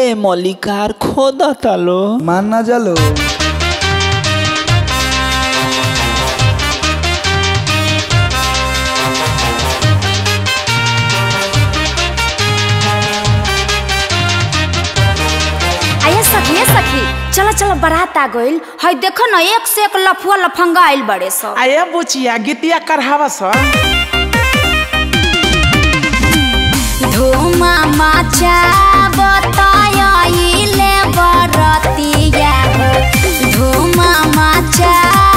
मलिकार खोदता लो मान ना जालो आये सखी ए सखी चलो चलो बारात आ गइल हई देखो न एक से एक लफुआ लफंगा आइल बड़े सब आया बुचिया गीतिया करहावा सा धूमा माचा बताइले बरतिया हो धूमा माचा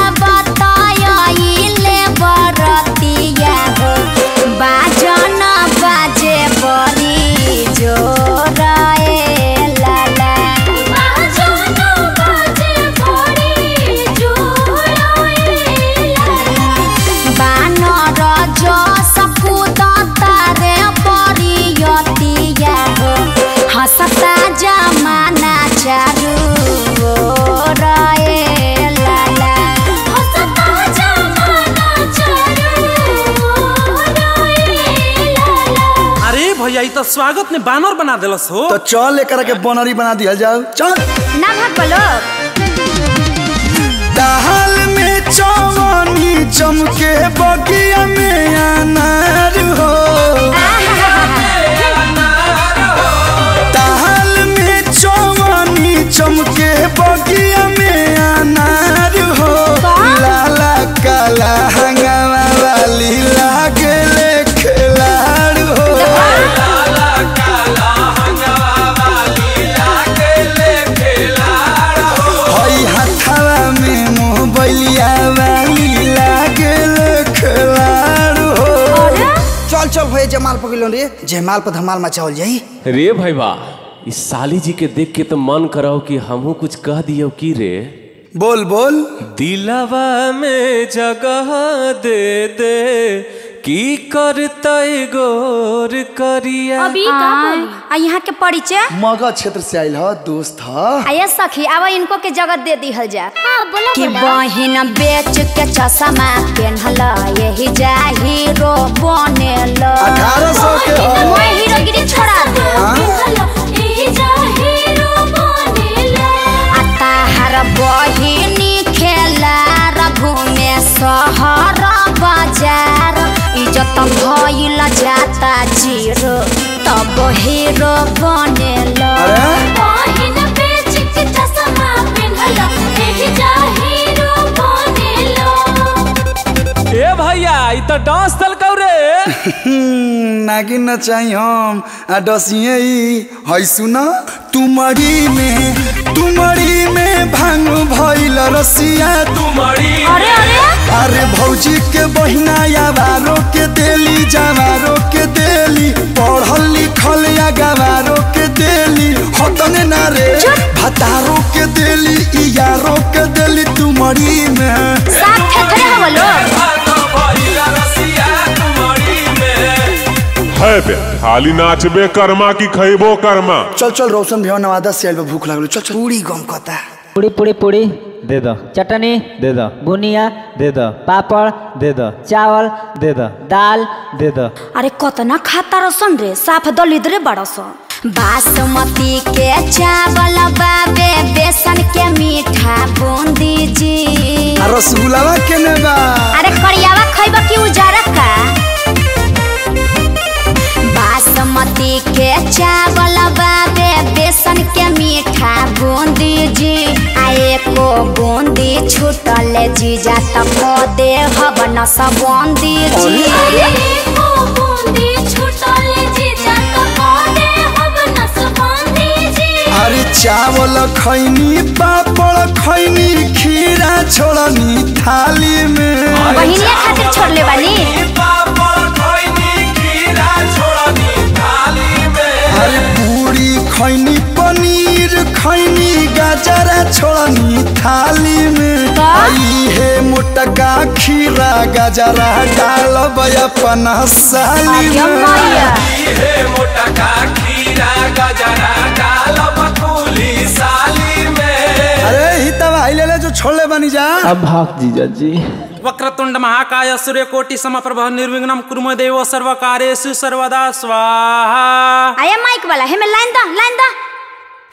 बताइले बरतिया हो बाजन बाजे बड़ी जोर ए लाला बाजन बाजे बड़ी जोर ए लाला बानर जस कुदतारे परियतिया हो हसता जमाना चारू ओर ए लाला हसता जमाना चारू ओर ए लाला अरे भैया ई तो स्वागत ने बानर बना देलस हो तो चल लेकर के बनरी बना दिया जाओ चल ना भाग बोलो दाल में चवनी चमके बगिया में अनार हो दाल में चवनी चमके बगिया में अनार हो लाला काला हंगामा वाली लागले खिलाड़ हो हई हथवा में मोहबलिया वाली लागल खिलाड़ हो चल चल भैया जमाल पकड़ रे जयमाल पर धमाल मचावल जाई रे भाई बा इस साली जी के देख के तो मन कराओ कि हमहू कुछ कह दियो की रे बोल बोल दिलवा में जगह दे दे की करतै गोर करिया अभी आ यहाँ के परिचय मगध क्षेत्र से आयल ह दोस्त ह आये सखी अब इनको के जगत दे दिहल जा कि बहिन बेच के चश्मा पेन्हल यही जा हीरो बनेल अठारह सौ के ह मोए हीरोगिरी छोड़ा दे आ ताहार बहिनी खेला घूमे शहर बाजार इज्जत भइल जाता जीरो तब हीरो बनेल अरे बहिन बेच के चश्मा पेन्हल एही जा हीरो बनेलो ए भैया ई तो डांस दल कौ रे हम्म, नागिन न चाहिए हम आ डसिए ई है सुना तुमरी में तुमरी में भांग भइल रसिया तुम्हारी अरे अरे अरे भौजी के बहिना यावारो के देली जवारो के देली पढ़ल लिखल या गवारो के देली हतने ना रे भतारो के देली ई यारो के देली तुमरी में साथ थेथरे हवलो है बे खाली नाचबे कर्मा की खैबो कर्मा चल चल रोशन भैया नवादा से आइल बा, भूख लागल चल चल पूरी गम कहता पूड़ी पूड़ी पूड़ी दे दो चटनी दे दो बुनिया दे दो पापड़ दे दो चावल दे दो दाल दे दो अरे कतना खाता रसन रे साफ दलिद्रे बड़सन बासमती के चावल बाबे बेसन के मीठा बूंदी जी आ रसगुल्लावा केने बा अरे करियावा खैब की उजारा का बासमती के चावल बाबे बेसन के मीठा बूंदी जी आ एको बूंदी छूटल जीजा त को दे हवन सब बूंदी जी एको बूंदी छूटल जीजा त को दे हवन सब बूंदी जी अरे चावल खैनी पापड़ खैनी खीरा छोड़नी थाली में बहिनिया खातिर छोड़ले बानी अरे पूरी खैनी पनीर खैनी गाजरा छोड़नी थाली में का? आई है मोटका खीरा गाजरा डाल अपन साली अरे में मैया अरे ही तब आई ले ले जो छोड़ले बनी जा अब भाग जीजा जी वक्रतुंड महाकाय सूर्यकोटि समप्रभ निर्विघ्नं कुरु देव सर्वकार्येषु सर्वदा स्वाहा आया माइक वाला हेमे लाइन दा लाइन दा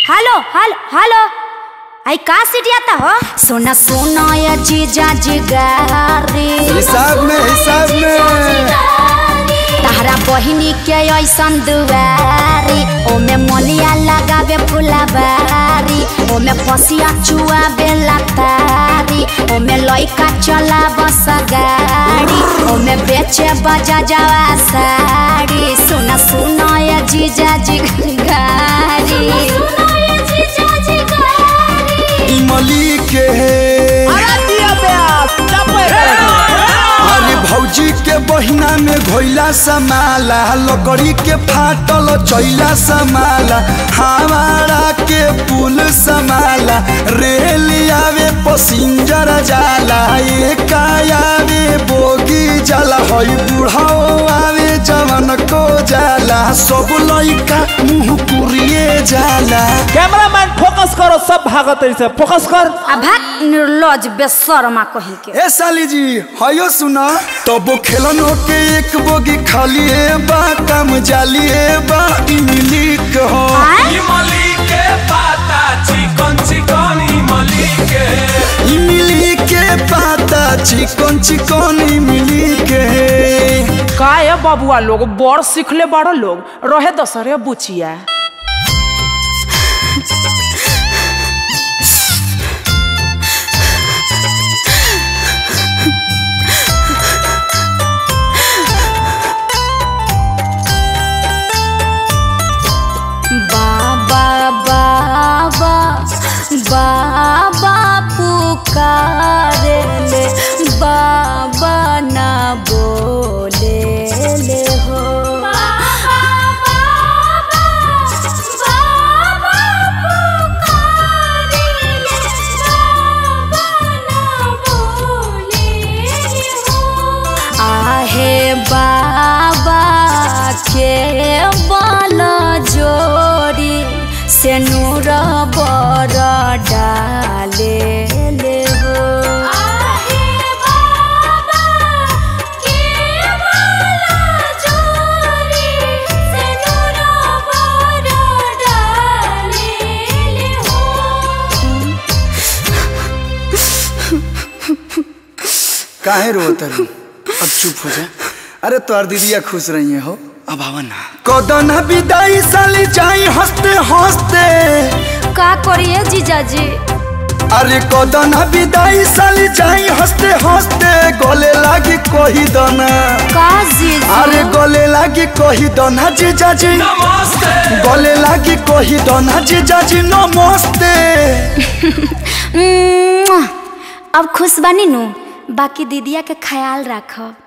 हेलो हेलो हेलो आई का सीटियाता हो सुना सुना ये जीजा जिगारी हिसाब में हिसाब में तहरा बहिनी के ऐसन दुआरी ओमे मलिया लगावे फुलबारी ओमे पसिया चुआवे लतारी ओमे लइका चला बस गाड़ी ओमे बेचे बजा जावा साड़ी सुना सुना ये जीजा जी गारी इमली के अरे भौजी के बहिना में घोइला समाला लकड़ी के फाटल चैला समाला हमारा के पुल समाला रेल आवे पसिंजर जाला एक आवे बोगी जाला हई बुढ़ाओ आवे जवन को जाला सब लइका मुंह पुरिए जाला कैमरामैन फोकस करो सब भागत से फोकस कर अभा निर्लज बेशर्मा कहीं के ए साली जी हयो सुना तबो खेलनो के एक बोगी खाली बा काम जाली बा इमली के हो इमली के पाता चिकन चिकन इमली के इमली के पाता चिकन चिकन इमली के का है बबुआ लोग बड़ सीखले बड़ लोग रहे दसरे बुचिया बाबा बाबा बाबा पुकारे ले बाबा ना बोले ले हो आहे बाबा के बल जोड़ी से नूर बर डाले ले हो काहे रोत रू अब चुप हो जा अरे तोर दीदिया खुश रही हो अब आवा ना कदना विदाई साली जाई हंसते हंसते का करिए जीजाजी अरे कदना विदाई साली जाई हंसते हंसते गले लागी कही दना का जीजू अरे गले लागी कही दना जीजा जी नमस्ते गले लागी कही दना जीजा जी नमस्ते उम्म, अब खुश बनी नु बाकी दीदिया के ख्याल रखब